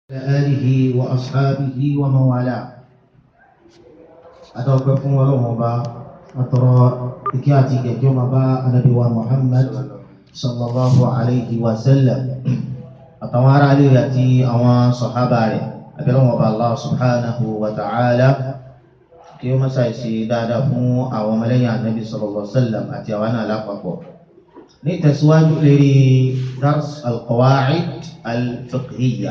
آله وأصحابه ومن والاه أتوقف ولو با أترى إكياتي كجوم با النبي محمد صلى الله عليه وسلم أتوارى عليه يأتي أوان صحابة أبلغ الله سبحانه وتعالى kí ó mọ́sá ìṣe dáadáa fún àwọn ọmọlẹ́yìn ànábì sallallahu alaihi wasallam àti àwọn náà lápapọ̀ ní ìtẹ̀síwájú lérí dars al-qawa'id al-fiqhiyya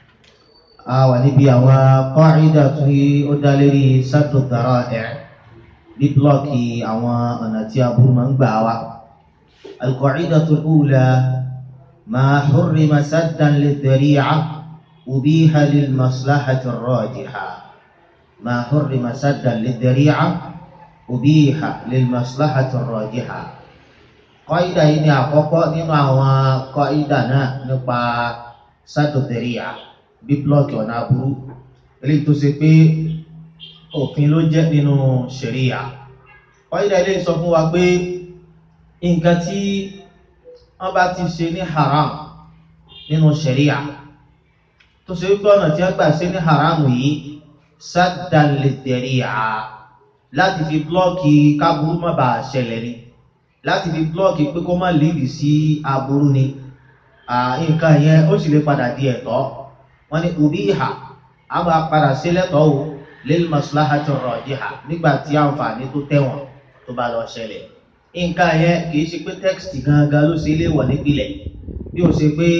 a wà níbi àwọn qa'ida tí ó dá lérí saddu dhara'i' bí blọ́ọ̀kì àwọn ọ̀nà tí aburú máa ń gbà wá al-qa'idatul ula ma hurrima saddan lidhari'a ubiha lil maslahati ar-rajiha ما حرم سدا للذريعة أبيح للمصلحة الراجحة قاعدة yìí ni àkọ́kọ́ nínú àwọn kọ́ìdà náà nípa sádò dẹ̀ríà bí blọọkì ọ̀nà aburú eléyìí tó ṣe pé òfin ló jẹ́ nínú ṣẹ̀ríà kọ́ìdà ilé sọ fún wa pé nǹkan tí wọ́n bá ti ṣe ní haram nínú ṣẹ̀ríà tó ṣe wípé ọ̀nà tí wọ́n gbà ṣe ní haram yìí saddan lidari'a láti fi blọ́ọ̀kì káburú má bàa ṣẹlẹ̀ ni láti fi blọ́ọ̀kì pé kó má lídì sí aburú ni nǹkan yẹn ó sì lè padà di ẹ̀tọ́ wọ́n ní ubiha a máa padà sí lẹ́tọ̀ọ́ o lil maslahati rajiha nígbà tí àǹfààní tó tẹ̀wọ̀n tó bá lọ ṣẹlẹ̀ nǹkan yẹn kì í ṣe pé tẹ́kìtì gangan ló ṣe léwọ̀ nípìnlẹ̀ bí ó ṣe pé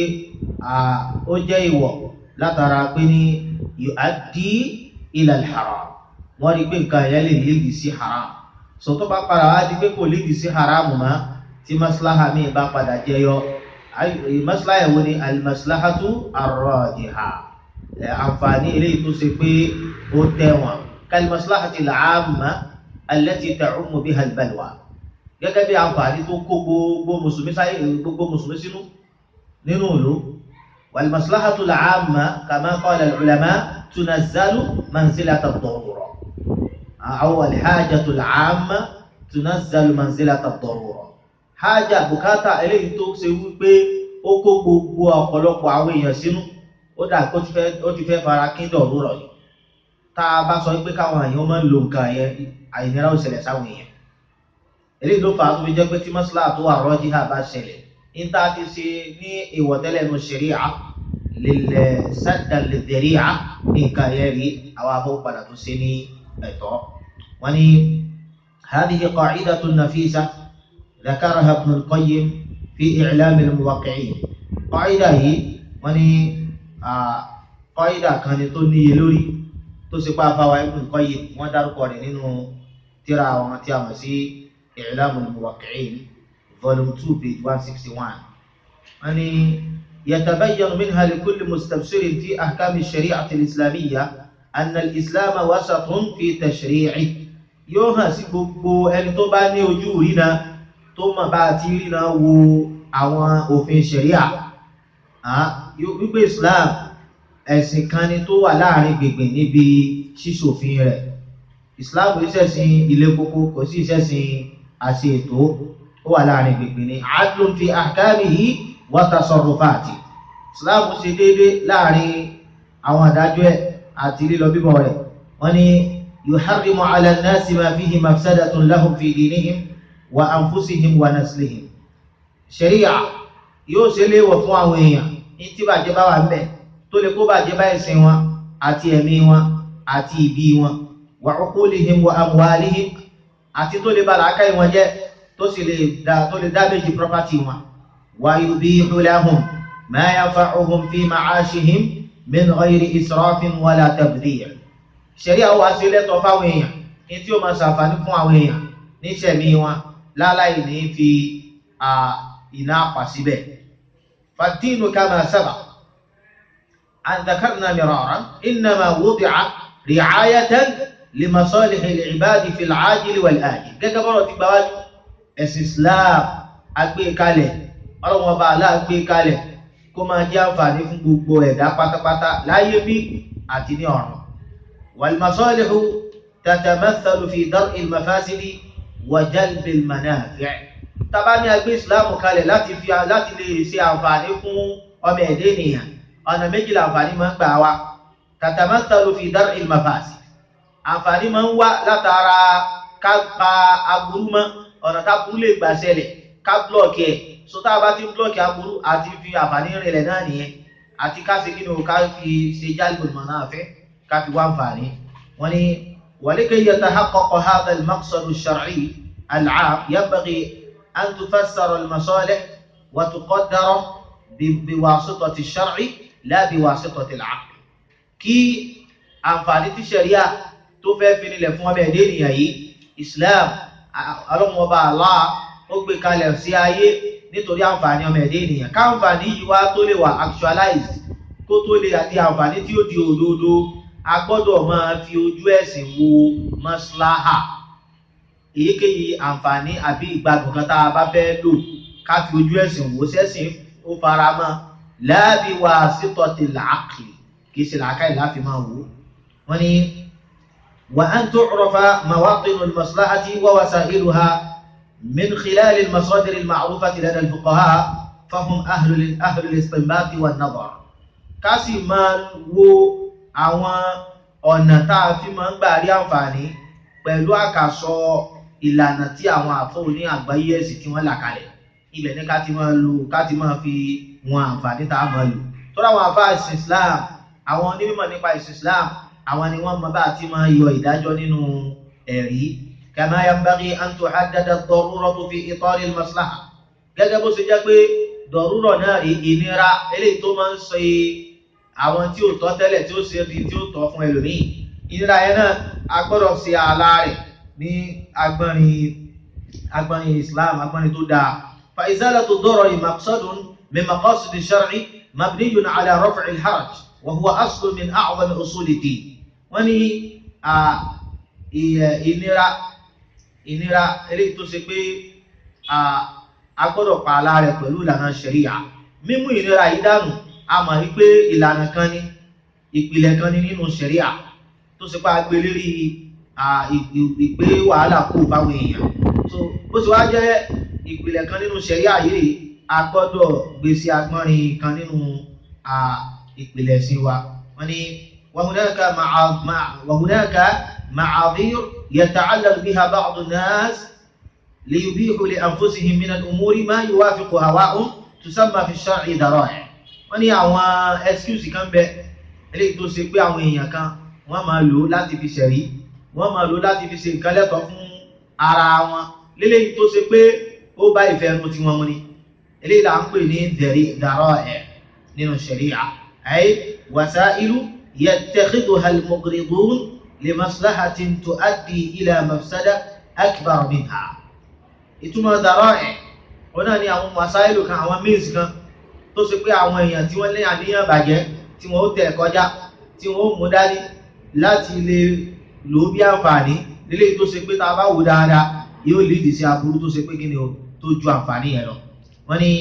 ó jẹ́ ìwọ̀ látara pé ní yu'addi ila al-haram wọ́n rí pé nǹkan ẹ̀yà lè lédi sí haram so tó bá padà wá di pé kò lédi sí haram mọ́ tí maslaha mi bá padà jẹyọ maslaha ẹ̀wọ́ ni al-maslahatu ar-rajiha àǹfààní eléyìí tó ṣe pé ó tẹ̀wọ̀n kal-maslahati al-amma allati ta'ummu biha al-balwa gẹ́gẹ́ bí àǹfààní tó kó gbogbo mùsùlùmí sáyé gbogbo mùsùlùmí sínú nínú ìlú wal-maslahatu al-amma kama qala al-ulama تنزل منزلة الضرورة أو الحاجة العامة تنزل منزلة الضرورة حاجة bùkátà eléyìí tó ṣe wípé ó kó gbogbo ọ̀pọ̀lọpọ̀ àwọn èèyàn sínú ó dà kó ó ti fẹ́ fara kí dọ̀rúrọ̀ yìí tá a bá sọ pé káwọn èèyàn máa ń lo nǹkan yẹn àìnira ó ṣẹlẹ̀ sáwọn èèyàn eléyìí ló fà á tó fi jẹ́ pé tí mọ́sálà tó wà rọ́jí hà bá ṣẹlẹ̀ níta ti ṣe ní ìwọ̀tẹ́lẹ̀ nu ṣẹ̀ríà saddan lidhari'a nǹkan yẹn rí àwọn afọ́ padà tó ṣe ní ẹ̀tọ́ wọ́n ní hadhihi qa'idatun nafisa ذكرها ابن القيم في إعلام الموقعين قاعدة هي wọ́n ní قاعدة kan tó níye lórí tó ṣe pa afáwa ibn al-Qayyim wọ́n dárúkọ rẹ̀ nínú tírà àwọn tí a mọ̀ sí إعلام الموقعين volume two page one sixty one wọ́n ní يتبين منها لكل مستبصر في أحكام الشريعة الإسلامية أن الإسلام وسط في تشريعه yóò hàn sí gbogbo ẹni tó bá ní ojú rína tó mọ̀ bá ti rína wo àwọn òfin ṣẹ̀ríà wípé Islam ẹ̀sìn kan ni tó wà láàrin gbègbè níbi ṣíṣòfin rẹ̀ Islam kò ṣẹ̀sìn ilé kókó kò sí ìṣẹ̀sìn àti ètò ó wà láàrin gbègbè ní adlun fi ahkamihi wa tasarrufati islam ṣe déédé láàrin àwọn àdájọ́ ẹ̀ àti lílọ bíbọ̀ rẹ̀ wọ́n ní yuharrimu ala an-nasi ma fihi mafsadatun lahum fi dinihim wa anfusihim wa naslihim sharia yóò ṣe léèwọ̀ fún àwọn èèyàn ní tí bàjẹ́ bá wà ńbẹ̀ tó lè kó bàjẹ́ bá ẹ̀sìn wọn àti ẹ̀mí wọn àti ìbí wọn wa uqulihim wa amwalihim àti tó lè ba làákàyè wọn jẹ́ tó sì lè dá tó lè dá méjì property wọn ويبيح لهم ما ينفعهم في معاشهم من غير إسراف ولا تبذير ṣẹ̀ríà wá sí lẹ́tọ̀ọ́ fáwọn èèyàn ní tí ó máa ṣàǹfààní fún àwọn èèyàn ní ìṣẹ̀mí wọn láláì ní fi iná pa síbẹ̀. فالدين كما سبق أن ذكرنا مرارا إنما وضع رعاية لمصالح العباد في العاجل والآجل gẹ́gẹ́ bọ́rọ̀ ti gbáwájú ẹ̀sìn Islam agbékalẹ̀ ọlọ́run ọba aláàgbé kalẹ̀ kó máa jẹ́ àǹfààní fún gbogbo ẹ̀dá pátápátá láyé bí àti ní ọ̀run. wàlmásọ́lẹ̀hù tatamathalu fi dar'i al-mafasidi wa jalbi al-manafi'. tábà ní agbé ìsìláàmù kalẹ̀ láti fi láti lè ṣe àǹfààní fún ọmọ ẹ̀dá ènìyàn ọ̀nà méjìlá àǹfààní máa ń gbà wá tatamathalu fi dar'il mafasid àǹfààní máa ń wá látara ká pa aburú mọ́ ọ̀nà táburú lè gbà ṣẹlẹ̀ ká blọ́ọ̀kì ẹ̀ so tá a bá ti ń blọ́ọ̀kì aburú àti fi àǹfààní rìnlẹ̀ náà nìyẹn àti ká ṣe kí ni o ká fi ṣe jálùbọ̀ mọ̀ náà fẹ́ ká fi wá àǹfààní wọ́n ní ولكي يتحقق هذا المقصد الشرعي العام ينبغي أن تفسر المصالح وتقدر بواسطة الشرع لا بواسطة العقل kí àǹfààní tí ṣẹ̀ríà tó fẹ́ fi nílẹ̀ fún ọmọ ẹ̀dẹ́ ènìyàn yìí Islam ọlọ́mọba Allah ó gbé kalẹ̀ sí ayé nítorí àǹfààní ọmọ ẹ̀dẹ́ ènìyàn káǹfààní yìí wá tó lè wà actualized kó tó lè àti àǹfààní tí ó di òdodo a gbọ́dọ̀ máa fi ojú ẹ̀sìn wo maslaha èyíkéyìí àǹfààní àbí ìgbádùn kan tá a bá fẹ́ lò ká fi ojú ẹ̀sìn wò sẹ́sìn ó fara mọ́ láàbí wasitatil aqli kì í ṣe làákàyè láfi máa wò wọ́n ní wa an tu'rafa mawatinul maslahati wa wasailuha min khilal al-masadir al-ma'rufati lada al-fuqaha fahum ahlul ahlul istinbat wan nadar ká sì máa wo àwọn ọ̀nà tá a fi máa ń gbà rí àǹfààní pẹ̀lú àkàsọ ìlànà tí àwọn àfọwò ní àgbáyé ẹ̀sìn tí wọ́n là kalẹ̀ ibẹ̀ ní ká ti máa lò ká ti máa fi wọn àǹfààní tá a máa lò tọ́lá àwọn àfáà ìsìn Islam àwọn onímọ̀ nípa ìsìn Islam àwọn ni wọ́n mọ bá a ti máa yọ ìdájọ́ nínú ẹ̀rí kama yanbaghi an tuhaddada ad-daruratu fi itari al-maslaha gẹ́gẹ́ bó ṣe jẹ́ pé dọ̀rúrọ̀ náà rí ìnira eléyìí tó máa ń ṣe àwọn tí ò tọ́ tẹ́lẹ̀ tí ó ṣe di tí ó tọ́ fún ẹlòmíì ìnira yẹn náà a gbọ́dọ̀ ṣe ààlà rẹ̀ ní agbọ́nrin agbọ́nrin Islam agbọ́nrin tó dáa fa izalatu ad-darari maqsadun min maqasid ash-shar'i mabniyun ala raf'i al-haraj wa huwa aslun min a'zam usul ad-din wọ́n ní ìnira ìnira eléyìí tó ṣe pé a gbọ́dọ̀ pa ààlà rẹ̀ pẹ̀lú ìlànà ṣẹ̀ríyà mímú ìnira yìí dànù a mọ̀ wípé ìlànà kan ní ìpìlẹ̀ kan ní nínú ṣẹ̀ríà tó ṣe pé a gbé lérí ìgbé wàhálà kó báwọn èèyàn so bó ṣe wá jẹ́ ìpìlẹ̀ kan nínú ṣẹ̀ríà yìí a gbọ́dọ̀ gbé sí agbọ́nrin kan nínú ìpìlẹ̀ sí wa wọ́n ní wàhùnáka ma'adhir yata'allal biha ba'd an-nas liyubihu li anfusihim min al-umuri ma yuwafiqu hawa'um tusamma fi ash-shar'i dara'i' wọ́n ní àwọn excuse kan bẹ eléyìí tó ṣe pé àwọn èèyàn kan wọ́n máa lò láti fi ṣẹ̀rí wọ́n máa lò láti fi ṣe nǹkan lẹ́tọ̀ọ́ fún ara wọn léléyìí tó ṣe pé ó bá ìfẹ́ ẹnu tí wọ́n mú ni eléyìí là ń pè ní dàrọ́ ẹ̀ nínú ṣẹ̀ríà ay wasailu yattakhidhuha al-mughridun li maslahatin tuaddi ila mafsada akbar minha ìtumọ̀ dàrọ́ ẹ̀ wọ́n náà ní àwọn wasailu kan àwọn means kan tó ṣe pé àwọn èèyàn tí wọ́n lé àníyàn bàjẹ́ tí wọ́n ó tẹ̀ kọjá tí wọ́n ó mú dání láti lè lò ó bí àǹfààní lílé tó ṣe pé tá a bá wò dáadáa yóò lídì sí aburú tó ṣe pé kí ni o tó ju àǹfààní yẹn lọ. wọ́n ní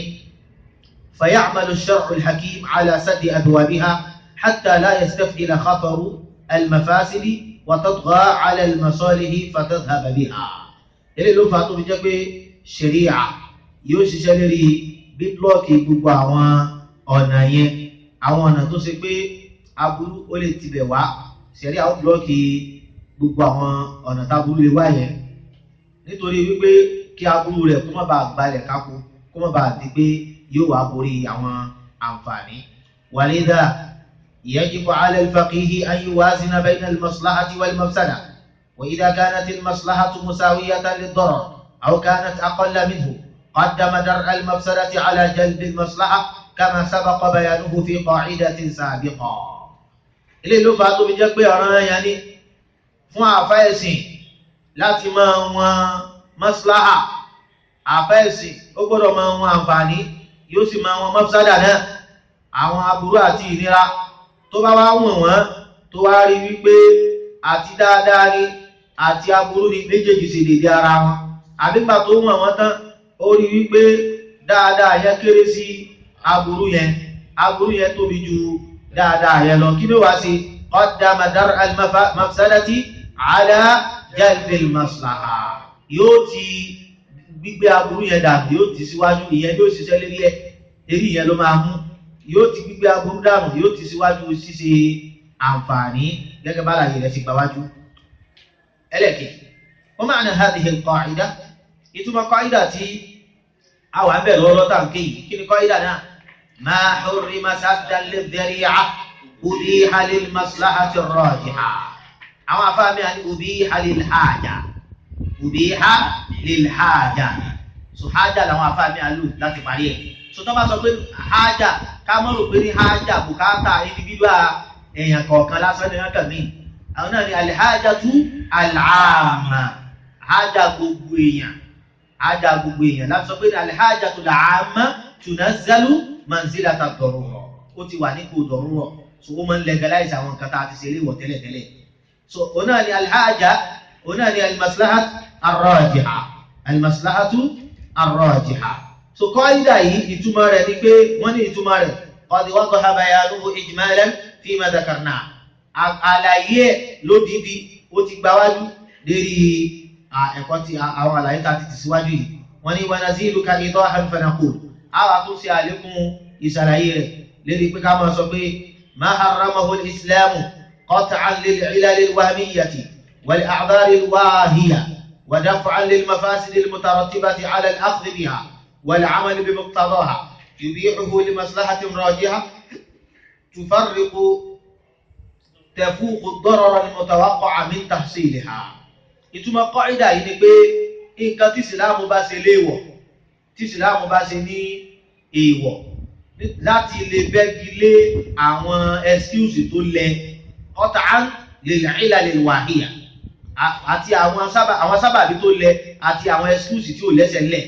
فيعمل الشرع الحكيم على سد أبوابها حتى لا يستفعل خطر المفاسد وتطغى على المصالح فتذهب بها. ilé ló fà á tó fi jẹ́ pé ṣẹ̀ríà yóò ṣiṣẹ́ lérí bíblọ́ọ̀kì gbogbo àwọn ọ̀nà yẹn àwọn ọ̀nà tó ṣe pé aburú ó lè tibẹ̀ wá ṣẹ̀rí àwọn bíblọ́ọ̀kì gbogbo àwọn ọ̀nà táburú lè wá yẹn nítorí wípé kí aburú rẹ̀ kó má bàa gbalẹ̀ kákó kó má bàa di pé yóò wá borí àwọn àǹfààní. wàlídà yajibu ala al-faqihi an yuwazina bayna al-maslahati wal-mafsada wa idha kanat al-maslahatu musawiyatan lid-darar aw kanat aqalla minhu قدم درء المفسدة على جلب المصلحة كما سبق بيانه في قاعدة سابقة ilé ló fà á tó fi jẹ́ pé ọ̀ràn yẹn ni fún àfẹ́ẹ̀sìn láti máa wọn maslaha àfẹ́ẹ̀sìn ó gbọ́dọ̀ máa wọn àǹfààní yóò sì máa wọn mafsada náà àwọn aburú àti ìnira tó bá wá wọ̀n wọ́n tó wá rí wípé àti dáadáa ni àti aburú ni méjèèjì sì lè dé ara wọn àbígbà tó wọ̀n wọ́n tán ó rí wípé dáadáa yẹn kéré sí aburú yẹn aburú yẹn tóbi ju dáadáa yẹn lọ kí ló wá sí qaddama dar al-mafsadati ala jalbil maslaha yóò ti gbígbé aburú yẹn dàbí yóò ti síwájú ìyẹn yóò ṣiṣẹ́ lérí ẹ̀ eré yẹn ló máa mú yóò ti gbígbé aburú dànù yóò ti síwájú ṣíṣe àǹfààní gẹ́gẹ́ bá láyé rẹ̀ ti gbáwájú ẹlẹ́kẹ̀ẹ́ wọ́n máa ń hadhihi al-qa'ida ìtumọ̀ qa'ida tí àwọn abẹ́ lọ́wọ́ tàǹkì yìí kí ni qa'ida náà ma hurrima saddan lidh-dhari'a ubiha lil-maslahati ar-rajiha àwọn afáàmì àni ubiha lil-haja ubiha lil-haja so haja làwọn afáàmì àlù láti parí ẹ̀ so tó bá sọ pé haja ká mọ̀ rò pé ní haja bùkátà individual èèyàn kọ̀ọ̀kan lásán ní ọkàn mi àwọn náà ni alhajatu al'amma haja gbogbo èèyàn haja gbogbo èèyàn láti sọ pé ní alhajatu al'amma tunazzalu manzilata ad-darura ó ti wà nípò darura so ó máa ń legalize àwọn nǹkan tá a ti ṣe léwọ̀ tẹ́lẹ̀tẹ́lẹ̀ so òun náà ni alhaja òun náà ni almaslahat arrajiha almaslahatu arrajiha so qaida yìí ìtumọ̀ rẹ̀ ni pé wọ́n ní ìtumọ̀ rẹ̀ qad wadaha bayanuhu ijmalan fima dhakarna àlàyé ẹ̀ lódìdí ó ti gbáwájú lérí ẹ̀kọ́ tí àwọn àlàyé tá a ti tẹ̀síwájú yìí wọ́n ní wa naziluka idahan fanaqul àwọn tó ṣe àlékún ìṣàlàyé rẹ̀ lérí pé ká máa sọ pé ma harramahu al-islamu qat'an lil-'ilal al-wahmiyyati wal-a'dhar al-wahiyya wa daf'an lil-mafasid al-mutarattibati 'ala al-akhdh biha wal-'amal bimuqtadaha yubihuhu li maslahatin rajiha تفرق تفوق الضرر المتوقع من تحصيلها ìtumọ̀ kọ́ìdà yìí ni pé nǹkan tí ìsìláàmù bá ṣe léèwọ̀ tí ìsìláàmù bá ṣe ní èèwọ̀ láti lè bẹ́gi lé àwọn excuse tó lẹ qat'an lil 'ilal al-wahiyya àti àwọn sábàbí tó lẹ àti àwọn excuse tí ò lẹ́sẹ̀ lẹ̀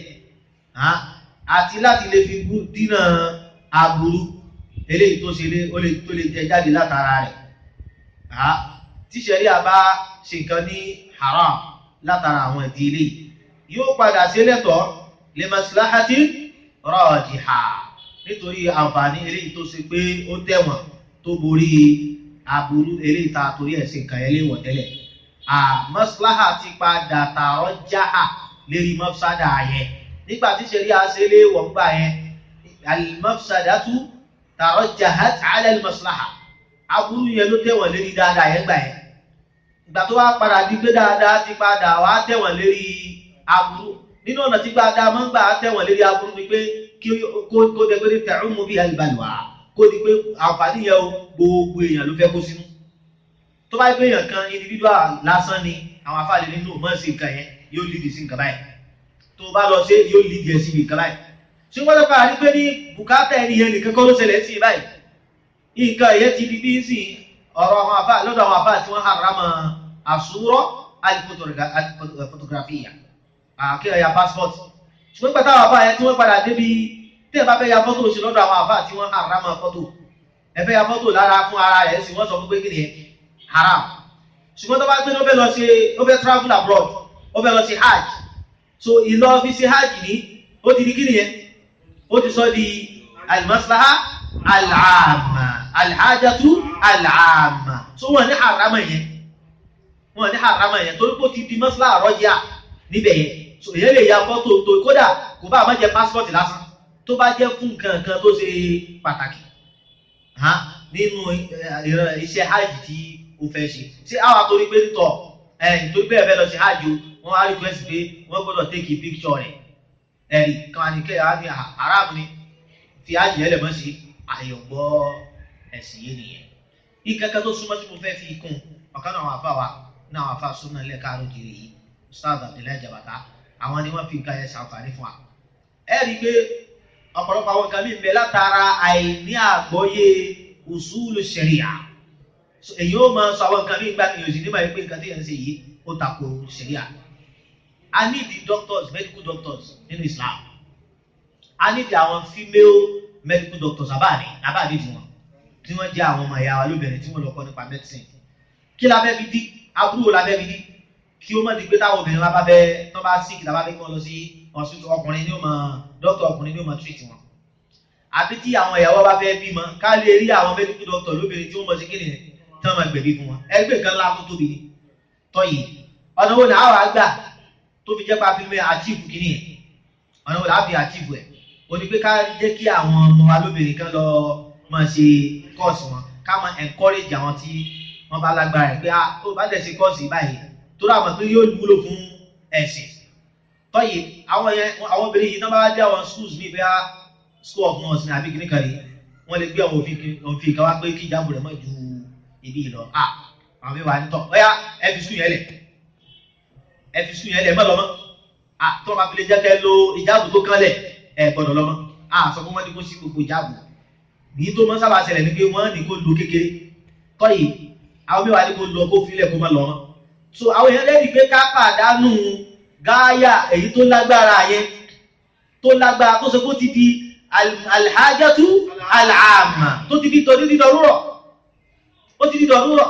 àti láti lè fi dínà aburú eléyìí tó ṣe lé ó lè tó lè jẹ jáde látara rẹ̀ ha tí ṣẹ̀ríà bá ṣe nǹkan ní haram látara àwọn ìdí eléyìí yóò padà sí lẹ́tọ̀ọ́ lè maslahati rajiha nítorí àǹfààní eléyìí tó ṣe pé ó tẹ̀wọ̀n tó borí aburú eléyìí tá a torí ẹ̀ ṣe nǹkan ẹlẹ́wọ̀n tẹ́lẹ̀ à maslaha ti padà tààrọ̀ jáà lérí mafsada yẹn nígbà tí ṣẹ̀ríà ṣe léwọ̀ gbà yẹn al-mafsadatu tàrọjàhát alẹ́ maslaha aburú yẹn ló tẹ̀wọ̀n lérí dáadáa yẹn gbà yẹn ìgbà tó wá padà di pé dáadáa ti padà wá tẹ̀wọ̀n lérí aburú nínú ọ̀nà tí dáadáa máa ń gbà tẹ̀wọ̀n lérí aburú ni pé kí kó dẹ pé tẹ̀rù mú bí alìbalùwà kó di pé àǹfààní yẹn o gbogbo èèyàn ló fẹ́ kó sínú tó bá gbé èèyàn kan individual lásán ni àwọn afáàlẹ́ nínú mọ̀ sí nǹkan yẹn yóò lídìí sí nǹkan báyìí tó bá lọ sí yóò lídìí ẹ̀ sí nǹkan báyìí ṣùgbọ́n lọ́pàá àrí pé ní bùkátà ẹni yẹn nìkan kọ́ ló ṣẹlẹ̀ sí báyìí nǹkan ẹ̀yẹ ti di bí ń sìn ọ̀rọ̀ àwọn àfáà lọ́dọ̀ àwọn àfáà tí wọ́n harama àsúrọ̀ alifotografia kí ẹ ya passport ṣùgbọ́n pẹ̀lú àwọn àfáà yẹn tí wọ́n padà débi tí ẹ bá fẹ́ ya fọ́tò sí lọ́dọ̀ àwọn àfáà tí wọ́n harama fọ́tò ẹ fẹ́ ya fọ́tò lára fún ara rẹ̀ sì wọ́n sọ fún pé kí ni haram ṣùgbọ́n tó bá gbé ní ó fẹ́ lọ ṣe ó fẹ́ travel abroad ó fẹ́ lọ ṣe hajj so ìlọ fi ṣe hajj ní ó ti di kí nìyẹn ó ti sọ di almaslaha al'amma alhajatu al'amma so wọ́n ní harama yẹn wọ́n ní harama yẹn torí pé ó ti di maslaha rọ́jà níbẹ̀ yẹn so èyẹ lè ya fọ́tò tó kódà kò bá má jẹ passport lásán tó bá jẹ́ fún nǹkan kan tó ṣe pàtàkì nínú iṣẹ́ hajj tí ó fẹ́ ṣe ṣé àwọn àtòrí pé nítọ̀ ẹ̀ nítorí pé ẹ fẹ́ lọ ṣe hajj o wọ́n á request pé wọ́n gbọ́dọ̀ take a picture rẹ̀ ẹ̀rí kan ní kẹ́yà ní haram ni fi ájì ẹlẹ̀ mọ́ sí àyọ̀gbọ́ ẹ̀sìn yé nìyẹn. ìkẹ́kẹ́ tó súnmọ́ tí mo fẹ́ fi kún ọ̀kan náà àwọn afá wa ní àwọn afá súnmọ́ ilé káàró kiri yìí Ustaz Abdullahi Jabata àwọn ni wọ́n fi nǹkan yẹn ṣàǹfààní fún wa. ẹ rí i pé ọ̀pọ̀lọpọ̀ àwọn nǹkan mìíràn bẹ látara àìní àgbọ́yé usulu sharia èyí ó máa sọ àwọn nǹkan mìíràn gbà mí òsì nígbà yìí pé nǹkan tí yẹn ń ṣe yìí ó tako sharia I need the doctors medical doctors nínú Islam I need àwọn female medical doctors abáàdì abáàdì tí wọn tí wọn jẹ àwọn ọmọ ìyá wa lóbìnrin tí wọn lọ kọ́ nípa medicine kí la fẹ́ fi dí aburú la fẹ́ fi dí kí ó má di pé táwọn obìnrin wa bá fẹ́ tó bá sick la bá fẹ́ kí wọn lọ sí hospital ọkùnrin ní ó mọ doctor ọkùnrin ní ó mọ treat wọn àbí tí àwọn ìyàwó bá fẹ́ bímọ ká lè rí àwọn medical doctor lóbìnrin tí wọn mọ sí kí nìyẹn tí wọn máa gbẹ̀bí fún wọn ẹgbẹ́ nǹkan ńlá tó tóbi ni tọ́yì ọ̀nà wo ni àwọn àgbà tó fi jẹ́ pa fi mẹ́ achieve kìíní ẹ̀ ọ̀nà wo làá fi achieve ẹ̀ o ní pé ká jẹ́ kí àwọn ọmọ wa lóbìnrin kan lọ máa ṣe kọ́ọ̀sì wọn ká máa encourage àwọn tí wọ́n bá lágbára ẹ̀ pé ah tó bá dẹ̀ ṣe kọ́ọ̀sì báyìí tó rà mọ̀ pé yóò wúlò fún ẹ̀sìn tọ́yì àwọn yẹn àwọn obìnrin yìí náà bá dé àwọn schools mi bẹ́ẹ̀ school of nurse ní àbí kìnnì kan rí wọ́n lè gbé àwọn òfin òfin kan wá pé kí ìjábọ̀ rẹ̀ mọ̀ ju ibi yìí lọ ah àwọn mi wà ní tọ́ ọ̀yá ẹ fi school yẹn lẹ̀ ẹ fi school yẹn lẹ̀ mọ́ lọ́mọ́ ah tó wọn bá fi lè jẹ́ kẹ́ lo ìjábọ̀ tó kán lẹ̀ ẹ gbọ́dọ̀ lọ́mọ́ ah sọ fún wọn ní kó sí gbogbo ìjábọ̀ ní tó mọ́ sábà ṣẹlẹ̀ ní pé wọ́n ní kó lo kékeré tọ́yì àwọn mi wà ní kó lo kó filẹ̀ kó má lọ́mọ́ so àwọn èèyàn lẹ́yìn pé ká pàdánù gáyà èyí tó lágbára yẹn tó lágbára tó ṣe kó ti di alhajatu al'amma tó ti di tọ́ dídí dọ̀rúrọ̀ ó ti di dọ̀rúrọ̀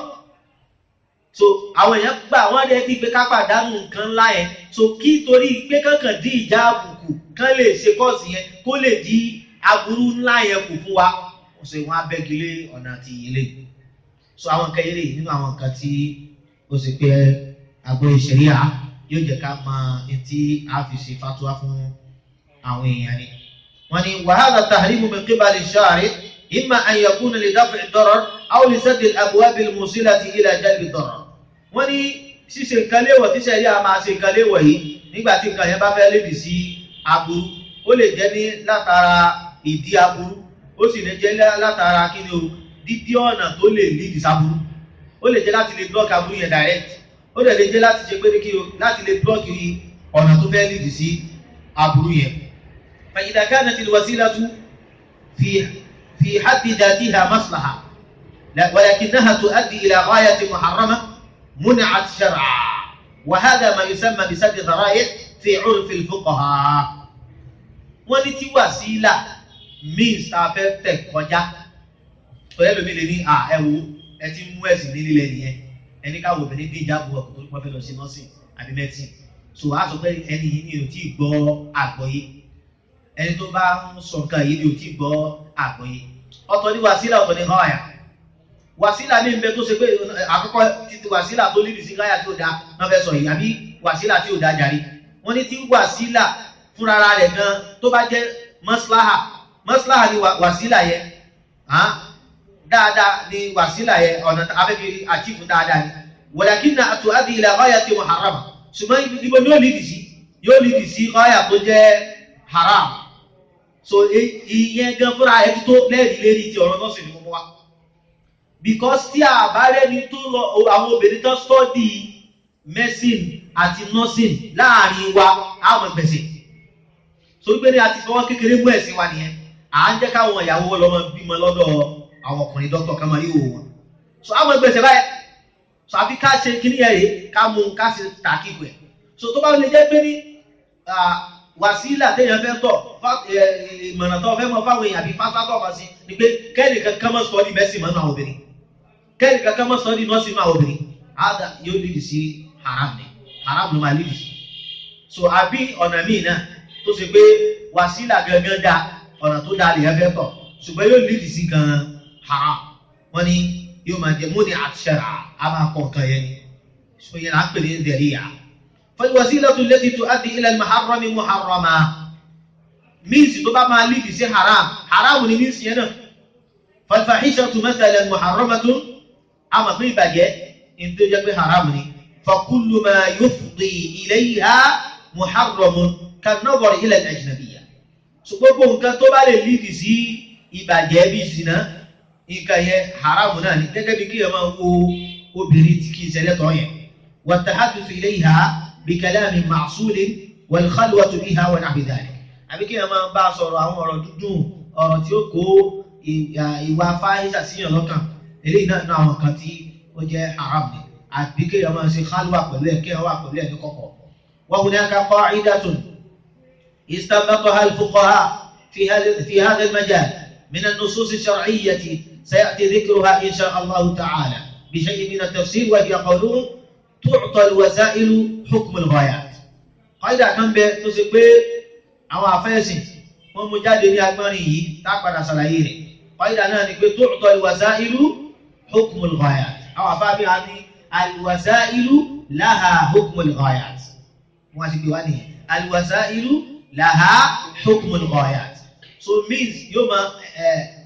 so àwọn èèyàn gbà wọ́n rẹ̀ ti pé ká pàdánù nǹkan ńlá yẹn so kí torí pé kankan dín ìjà àbùkù kán lè ṣe kọ́ọ̀sì yẹn kó lè di aburú ńlá yẹn kù fún wa ó sì wọ́n abẹ́gilé ọ̀nà àti ilé so àwọn nǹkan eré nínú àwọn nǹkan tí ó sì pé àgbo ìṣẹ̀ríà yóò jẹ́ ká mọ etí a fi ṣe fatuwa fún àwọn èèyàn ni. wọ́n ní wàhálà tahrimu min qibali shari imma an yakuna li daf'i ad-darar aw li saddi al-abwab al-musilati ila jalbi ad-darar. wọ́n ní ṣíṣe nǹkan léwọ̀ tí ṣẹ̀ríà máa ṣe nǹkan léwọ̀ yìí nígbà tí nǹkan yẹn bá fẹ́ lébi sí aburú ó lè jẹ́ ní látara ìdí aburú ó sì lè jẹ́ látara kí ni o dídí ọ̀nà tó lè lídìí sáburú ó lè jẹ́ láti lè block aburú yẹn direct ó lè lè jẹ́ láti ṣe pé kí o láti lè block ọ̀nà tó fẹ́ lídìí sí aburú yẹn. فإذا كانت الوسيلة في في حد ذاتها مصلحة ولكنها تؤدي إلى غاية محرمة منعت شرعا وهذا ما يسمى بسد ذرائع في عرف الفقهاء wọ́n ní tí wàsílà means tá a fẹ́ tẹ̀ kọjá pẹ̀lú ẹlòmí lè ní à ẹ wo ẹ ti mú ẹ̀sìn ní lílẹ̀ nìyẹn ẹni káwọ obìnrin dín ìjábọ̀ ọkọ̀ tó pọ̀ fẹ́ lọ sí nọ́ọ̀sì àbí mẹ́tì so a sọ pé ẹni yìí ni ò tí ì gbọ́ àgbọ́yé ẹni tó bá ń sọ nǹkan yìí ni ò tí ì gbọ́ àgbọ́yé ọ̀tọ̀ ní wàsílà ọ̀tọ̀ ní họ́ọ̀yà wàsílà ní nbẹ tó ṣe pé àkọ́kọ́ títí wàsílà tó líbi sí gáyà tí ó da náà fẹ́ sọ yìí àbí wàsílà tí ò da jàre wọ́n ní tí wàsílà fúnra rẹ̀ gan tó bá jẹ́ mọ́síláhà mọ́síláhà ni wàsílà yẹn dáadáa ni wàsílà yẹn ọ̀nà abẹ́bí àtìfù dáadáa ni walakinna tu'addi ila ghayati muharrama ṣùgbọ́n ibo ni yóò lídì sí yóò lídì sí gáyà tó jẹ́ haram so ìyẹn gan fúnra ẹ̀ tó lẹ́rìí lérí ti ọ̀rọ̀ náà sì ni mo mú wa because tí a bá rẹ́ni tó lọ àwọn obìnrin tó study medicine àti nursing láàrin wa àwọn gbèsè torí pé ní a ti fọwọ́ kékeré mú ẹ̀sìn wa nìyẹn à ń jẹ́ káwọn ìyàwó lọ́mọ bímọ lọ́dọ̀ àwọn ọkùnrin dókítà ká máa rí òwò wọn so àwọn gbèsè báyìí so àfi ká ṣe kíní ẹ̀ rèé ká mú ká ṣe tàkìkù ẹ̀ so tó bá lè jẹ́ pé ní wàsílà téèyàn fẹ́ tọ̀ ìmọ̀ràn tó fẹ́ mọ fáwọn èèyàn àbí fásitọ̀ kan sí ni pé kẹ́ẹ̀nì kankan mọ́ sọ́ọ́dì mẹ́sìn mọ́nú àwọn obìnrin kẹ́ẹ̀nì kankan mọ́ sọ́ọ́dì nọ́ọ̀sì mọ́ àwọn obìnrin àdá yóò lè sí haram ni haram ló máa lè sí so àbí ọ̀nà míì náà tó ṣe pé wàsílà gangan da ọ̀nà tó da lèyàn fẹ́ tọ̀ ṣùgbọ́n yóò lè sí gan haram wọ́n ní yóò máa jẹ múni àṣẹrà á máa kọ̀ nǹkan yẹn ni so yẹn à ń pè ní dẹ̀ríyà فالوسيلة التي تؤدي إلى المحرم محرمة مينس تبقى ما لي في حرام حرام ni مينس هنا فالفاحشة مثلا محرمة أما في بجاء إن تجد حرام ni فكل ما يفضي إليها محرم كالنظر إلى الأجنبية so gbogbo nǹkan tó bá lè lídì sí ìbàjẹ́ bí ìsìná nǹkan yẹn haramu náà ni gẹ́gẹ́ bí kí ẹ máa wo obìnrin tí kì í ṣẹlẹ̀ tọ́ yẹn والتحدث إليها بكلام معصول والخلوة بها ونحو ذلك àbí kí ẹ máa bá a sọ̀rọ̀ àwọn ọ̀rọ̀ dúdùn ọ̀rọ̀ tí ó kó ìwà fáyísà síyàn lọ́kàn eléyìí náà náà àwọn kan tí ó jẹ́ haram ni àbí kí ẹ máa ṣe khalwa pẹ̀lú ẹ̀ kí ẹ wà pẹ̀lú ẹ̀ ní kọ̀kọ̀. وهناك قاعدة استنبطها الفقهاء في هذا في هذا المجال من النصوص الشرعية سيأتي ذكرها إن شاء الله تعالى بشيء من التفسير وهي قولهم تعطى الوسائل حكم الغايات قاعدة kan bẹ tó ṣe pé àwọn àfẹ́sìn wọ́n mú jáde ní agbọ́nrin yìí tá a padà ṣàlàyé rẹ̀ قاعدة náà ni pé تعطى الوسائل حكم الغايات àwọn àfáàbí wa ní الوسائل لها حكم الغايات wọ́n ti pè wá nìyẹn الوسائل لها حكم الغايات so means yóò máa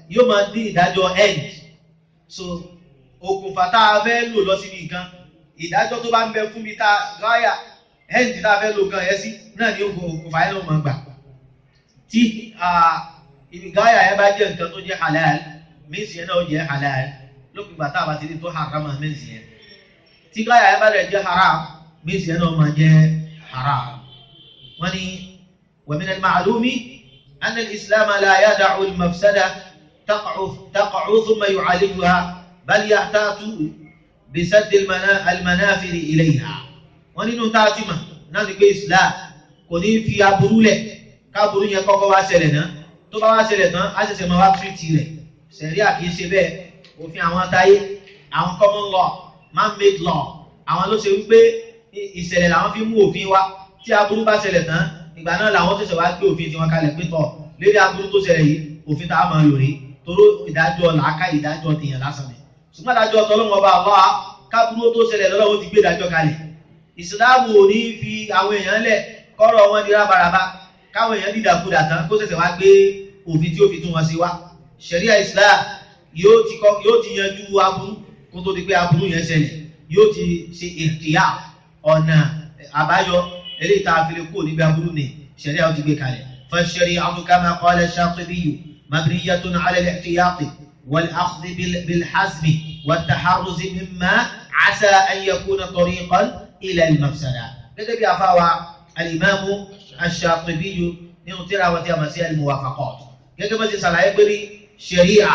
yóò máa dín ìdájọ́ end so okùnfà tá a fẹ́ lò lọ síbi nǹkan ìdájọ́ tó bá ń bẹ fún mi tá a gáyà end tá a fẹ́ lò gan yẹn sí náà ni okùnfà yẹn ló máa gbà tí ibi gáyà yẹn bá jẹ́ nǹkan tó jẹ́ halal míìsì yẹn náà jẹ́ halal lópin ìgbà tá a bá ti di tó haram míìsì yẹn tí gáyà yẹn bá rẹ̀ jẹ́ haram míìsì yẹn náà máa jẹ́ haram wọ́n ní ومن المعلوم أن الإسلام لا يدع المفسدة تقع تقع ثم يعالجها بل يحتاط بسد المنافذ إليها wọ́n nínú tá a ti mọ̀ náà ni pé Islam kò ní fi aburú lẹ̀ káburú yẹn kọ́kọ́ wá ṣẹlẹ̀ náà tó bá wá ṣẹlẹ̀ tán á ṣẹ̀ṣẹ̀ máa wá tírìtì rẹ̀ sẹ̀ríà kì í ṣe bẹ́ẹ̀ òfin àwọn táyé àwọn common law man made law àwọn ló ṣe wípé ìṣẹ̀lẹ̀ làwọn fi mú òfin wá tí aburú bá ṣẹlẹ̀ tán ìgbà náà làwọn ṣẹ̀ṣẹ̀ wá gbé òfin tiwọn kalẹ̀ pé tọ̀ lérí aburú tó ṣẹlẹ̀ yìí òfin tá a máa lò rí toró ìdájọ́ làákà ìdájọ́ tèèyàn lásán ni ṣùgbọ́n ìdájọ́ tọ́lọ́wọ́n bá wá káburú tó ṣẹlẹ̀ lọ́wọ́ ti gbé ìdájọ́ kalẹ̀ ìsìláàmù ò ní fi àwọn èèyàn lẹ̀ kọ́rọ̀ wọn di rábaraba káwọn èèyàn dìdàkudà tán kó ṣẹ̀ṣẹ̀ wá gbé òfin tí ó fi tún wọn sí wá ṣẹ̀ríà islam yóò ti kọ́ yóò ti yanjú aburú kó tó di pé aburú yẹn ṣẹlẹ̀ yóò ti ṣe ìkìyà ọ̀nà àbáyọ eléyìí tá a fi lè kó níbi aburú ni ṣẹ̀ríà ó ti gbé kalẹ̀ فالشريعة كما قال الشاطبي مبنية على الاحتياط والأخذ بالحزم والتحرز مما عسى أن يكون طريقا إلى المفسدة gẹ́gẹ́ bí afáwa alimami aṣàtúbíyu nínú tíra àwọn tí a mọ̀ sí al-muwafaqat gẹ́gẹ́ bá ti ṣàlàyé pé ní ṣẹ̀ríà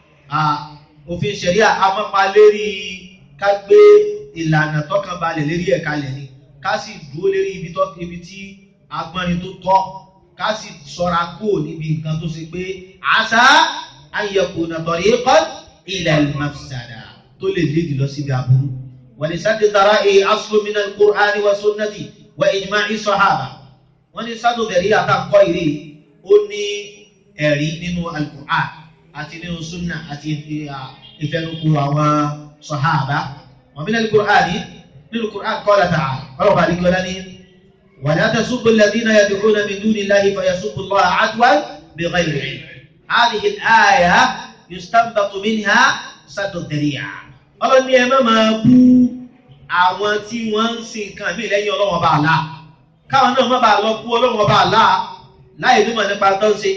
òfin ṣẹ̀ríà amápa lérí ká gbé ìlànà tọkàn balẹ̀ lérí ẹ̀ka lẹ̀ ni ká sì dúró lérí ibi tí agbọ́nrin tó tọ́ ká sì sọ́ra kúrò níbi nǹkan tó ṣe pé àṣà an yakuna tariqan ila al-mafsada tó lè lédi lọ síbi aburú. ولسد ذرائع أصل من القرآن والسنة وإجماع الصحابة wọ́n ní sádò dẹ̀rí àtàkọ́ ìrí ó ní ẹ̀rí nínú alukur'an àti nínú sunna àti ìfẹnukù àwọn sọ̀háàbá wọ́n bí nínú kur'an nínú kur'an qala ta'ala ọlọ́pàá àdìgbò dání ولا تسبوا الذين يدعون من دون الله فيسبوا الله عدوا بغير علم هذه الآية يستنبط منها سد الذريعة ọlọ́ni ẹ má máa bú àwọn tí wọ́n ń sin nǹkan mí lẹ́yìn ọlọ́wọ́n bá àlá káwọn náà má bàa lọ bú ọlọ́wọ́n bá àlá láì nímọ̀ nípa tó ń ṣe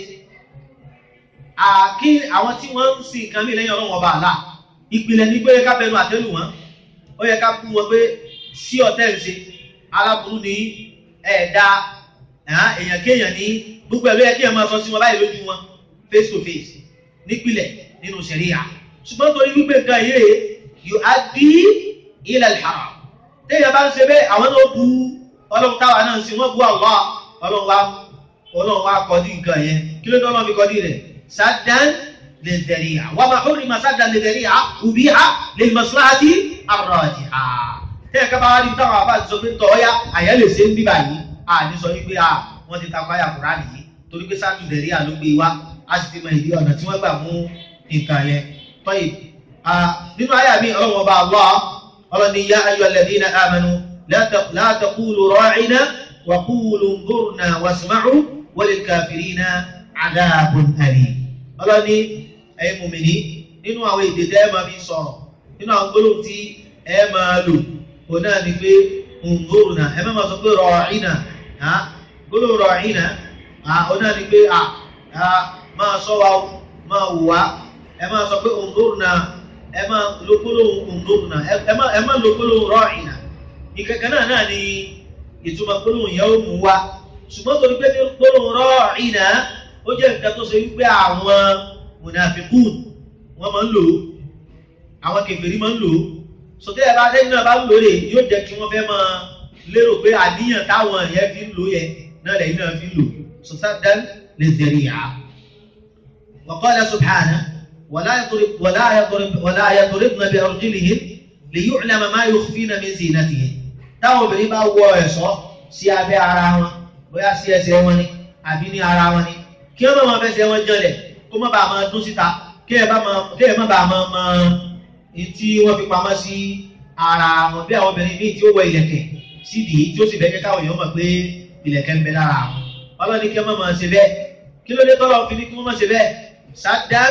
àkí àwọn tí wọ́n ń sin nǹkan mí lẹ́yìn ọlọ́wọ́n bá àlá ìpìlẹ̀ ní pé ká bẹnu àtẹ́lù wọn ó yẹ ká bú wọn pé sí ọ̀tẹ́ ń ṣe aláburú ní ẹ̀ẹ́dá èèyàn kéèyàn ní gbogbo ẹ̀rọ yẹ kí ẹ máa sọ sí wọn báyìí lójú wọn face to face nípìlẹ̀ nínú ṣẹ̀ríyà ṣùgbọ́n torí wípé nǹkan yìí yuaddi ila al-haram téèyàn bá ń ṣe bẹ́ẹ̀ àwọn náà bu ọlọ́run táwa náà ń sin wọ́n bu Allah ọlọ́run wa ọlọ́run wa kọ́dí nǹkan yẹn kí ló dé ọlọ́run fi kọ́dí rẹ̀ saddan lidhari'a wa ma hurrima saddan lidhari'a ubiha lilmaslahati ar-rajiha téèyàn kábàá wá ní táwọn àbá ti sọ pé tọ́ọ́yá àyẹ́ lè ṣe ń bíbà yìí à ní sọ wípé à wọ́n ti takọ àyà Kùránì yìí torí pé saddu lidhari'a ló gbé wá a sì ti mọ ìdí ọ̀nà tí wọ́n gbà mú nǹkan yẹn tọ́yì nínú àyà mi ọlọ́wọ́ bá Allah ọlọ́ni yá ayọ̀ alladhina amanu la taqulu ra'ina wa qulu nzurna wasma'u walil kafirina adhabun alim. ọlọ́ni ẹ̀yin mùmìnì nínú àwọn èdè tẹ́ ẹ máa fi sọ̀rọ̀ nínú àwọn gbólóhùn tí ẹ máa lò òun náà ni pé nzurna ẹ má máa sọ pé ra'ina gbólóhùn ra'ina òun náà ni pé máa sọ wa máa wù wá ẹ máa sọ pé nzurna ẹ máa lo gbólóhùn òǹdóòrùnà ẹ máa lo gbólóhùn rọ́ọ̀ìnà ìkẹ̀kẹ́ náà náà ni ìtumọ̀ gbólóhùn yẹn ó mú wa ṣùgbọ́n torí pé ní gbólóhùn rọ́ọ̀ìnà ó jẹ́ nǹkan tó ṣe wípé àwọn mùnàfíkùn wọ́n máa ń lò ó àwọn kèfèrí máa ń lò ó sọtẹ́ ẹ bá dẹ́yìn náà bá ń lò ó rè yóò jẹ́ kí wọ́n fẹ́ máa lérò pé àníyàn táwọn yẹn fi ń lò yẹn náà lẹ́yìn náà fi ń lò sọtẹ́ lè zẹ̀rì yá. wa qala subhanahu ولا يضرب ولا يضرب ولا يضربن بأرجلهن ليعلم ما يخفين من زينتهن táwọn obìnrin bá wọ ẹ̀ṣọ́ sí abẹ́ ara wọn bóyá sí ẹsẹ̀ wọn ni àbí ní ara wọn ni kí wọ́n máa fẹsẹ̀ wọn jọlẹ̀ kó má bàa máa dún síta kí ẹ má bàa máa mọ tí wọ́n fi pamọ́ sí ara wọn bí àwọn obìnrin míì tí ó wọ ìlẹ̀kẹ̀ sídìí tí ó sì bẹ́ẹ̀ káwọn èèyàn mọ̀ pé ìlẹ̀kẹ̀ ń bẹ lára wọn ọlọ́ni kí wọ́n máa ṣe bẹ́ẹ̀ kí ló dé tọ́lọ́ fi ní kí wọ́n máa ṣe bẹ́ẹ̀ sádán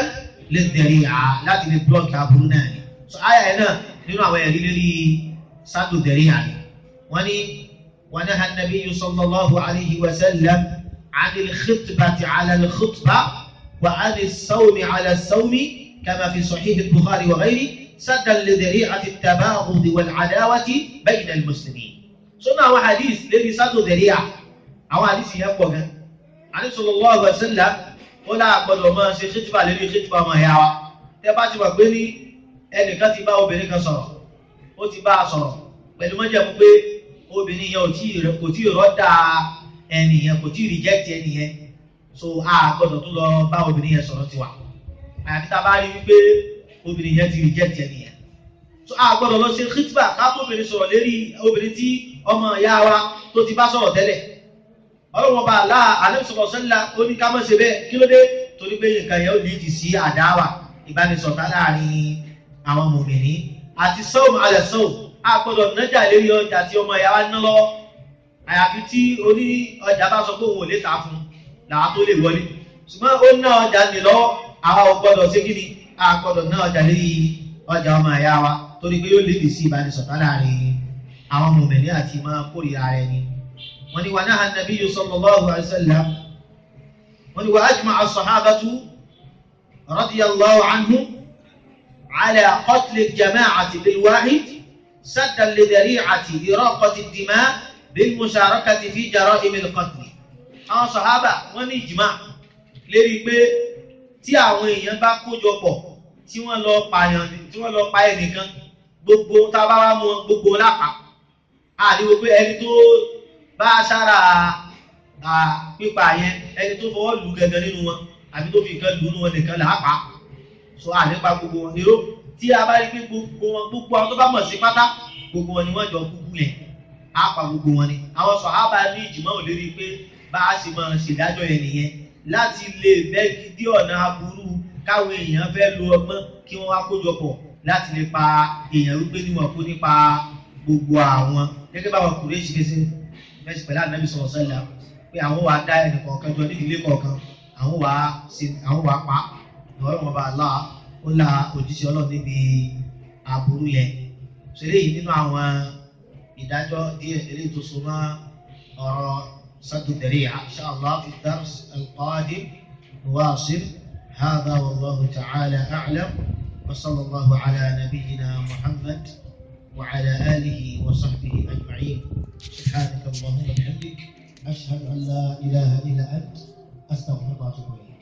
lè tẹ̀lé à láti lè blọ́ọ̀kì aburú náà ni so àyà yẹn náà nínú àwọn ẹ̀rí lérí sádù tẹ̀lé à ni wọ́n ní wọ́n ní hanabi sallallahu alayhi wa sallam anil khutbati ala al khutba wa anil sawmi ala sawmi kama fi sahih al bukhari wa ghayri saddan li dhari'ati at-tabaghud wal adawati bayna al muslimin sọ́nà àwọn hadith lérí sádù tẹ̀lé à àwọn hadith yẹn pọ̀ gan àní sallallahu alaihi wasallam ó láà gbọdọ̀ máa ṣe ṣètìfà lórí ṣètìfà ọmọ ìyá wa tẹ́ bá ti wà pé ní ẹnìkan ti bá obìnrin kan sọ̀rọ̀ ó ti bá a sọ̀rọ̀ pẹ̀lú mọ́jẹ̀mú pé obìnrin yẹn kò tí ì rọ́dà ẹnì yẹn kò tí ì rìjẹ́tì ẹnì yẹn so a gbọdọ̀ tún lọ bá obìnrin yẹn sọ̀rọ̀ tiwa àyàfi tá a bá rí wípé obìnrin yẹn ti rìjẹ́tì ẹnì yẹn so a gbọdọ̀ lọ ṣe ṣètìfà káàpọ̀ obìnrin sọ̀rọ̀ lérí obìnrin tí ọmọ ìyá wa tó ti bá sọ̀rọ̀ tẹ́lẹ̀ ọlọ́wọ́n bá aláà alẹ́sọ̀rọ̀ sẹ́lá ó ní ká mọ́ ṣe bẹ́ẹ̀ kí ló dé torí pé nǹkan yẹn ó lè ti sí àdáwà ìbánisọ̀tà láàrin àwọn mòmìnì àti sọ́ọ̀mù alẹ́ sọ́ọ̀ a gbọ́dọ̀ nájà lérí ọjà tí ọmọ ìyá wa ná lọ́wọ́ àyàfi tí oní ọjà bá sọ pé òun ò lè ta fún làwọn tó lè wọlé ṣùgbọ́n ó ná ọjà ní lọ́wọ́ àwa ò gbọ́dọ̀ ṣe kí ni a gbọ́dọ̀ ná ọjà lérí ọjà ọmọ ìyá wa torí pé yóò lè ti sí ìbánisọ̀tà láàrin àwọn mòmìnì àti máa kórìíra rẹ̀ ni wọ́n ní wà náà nàbí sallallahu alaihi wasallam wọ́n ní wà ajma'a as-sahabatu radiyallahu anhum ala qatl al-jama'ati bil-wahid saddan li dhari'ati iraqati ad-dima' bil-musharakati fi jara'im al-qatl. àwọn sàhábà wọ́n ní ìjìmá lérí pé tí àwọn èèyàn bá kójọ pọ̀ tí wọ́n lọ pààyàn tí wọ́n lọ pa ẹnìkan gbogbo tábàwá mọ gbogbo lápá àdìwò pé ẹni tó bá sára pípa yẹn ẹni tó fọwọ́ lù gẹ́gẹ́ nínú wọn àbí tó fi nǹkan lù nínú wọn nìkan là á pa so àlépa gbogbo wọn nírò tí a bá rí pé gbogbo wọn gbogbo àwọn tó bá mọ̀ sí pátá gbogbo wọn ni wọ́n jọ kúkú yẹn á pa gbogbo wọn ni àwọn sọ̀hábà ní ìjìmọ̀ ò lérí pé bá a sì máa ṣèdájọ́ yẹn nìyẹn láti lè fẹ́ dí ọ̀nà aburú káwọn èèyàn fẹ́ lo ọgbọ́n kí wọ́n wá kójọ pọ̀ láti lè pa èèyàn wípé níwọ̀n kó nípa gbogbo àwọn gẹ́gẹ́ báwọn kùrẹ́ ṣe ṣe mẹ́sì pẹ̀lú ànábì sọ̀rọ̀ sẹ́lá pé àwọn wàá dá ẹnì kọ̀ọ̀kan jọ ní ìdílé kọ̀ọ̀kan àwọn wàá ṣe àwọn wàá pa ọ̀rọ̀ wọn bá a lá ó la òjíṣẹ́ ọlọ́run níbi aburú yẹn ṣẹlẹ̀ yìí nínú àwọn ìdájọ́ díẹ̀ eléyìí tó so mọ́ ọ̀rọ̀ sátúndẹ̀rẹ̀ insha Allah fi dars al-qadim nuwasil hadha wallahu ta'ala a'lam wa sallallahu ala nabiyyina muhammad wa ala alihi wa sahbihi ajma'in سبحانك اللهم وبحمدك أشهد أن لا إله إلا أنت أستغفرك وأتوب إليك